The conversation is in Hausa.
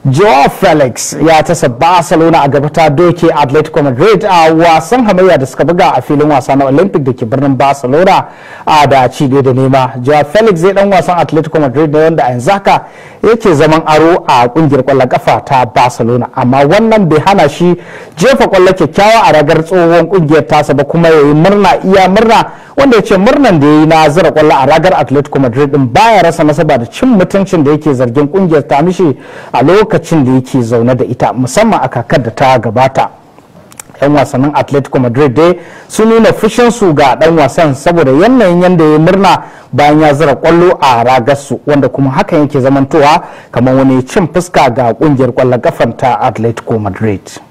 Joao Felix ya tasa Barcelona a gaba ta doke Atletico Madrid a wasan hamayya da suka buga a filin wasa na Olympic da ke birnin Barcelona a da ci da nema. Joao Felix zai dan wasan Atletico Madrid da wanda a yanzu haka yake zaman aro a kungiyar kwallon kafa ta Barcelona amma wannan bai hana shi jefa kwallo kyakkyawa a ragar tsohon kungiyar tasa ba kuma yayi murna iya murna wanda ya ce murnan da ya yi na zira kwallo a ragar Atletico Madrid din baya rasa nasaba da cin mutuncin da yake zargin kungiyar ta mishi a lokacin da yake zaune da ita musamman a kakar da ta gabata. 'yan wasannin atletico madrid dai sun nuna fushinsu ga dan wasan saboda yanayin yadda ya murna bayan ya zira kwallo a ragarsu wanda kuma hakan yake zamantowa kamar wani cin fuska ga kungiyar kwallon kafan ta atletico madrid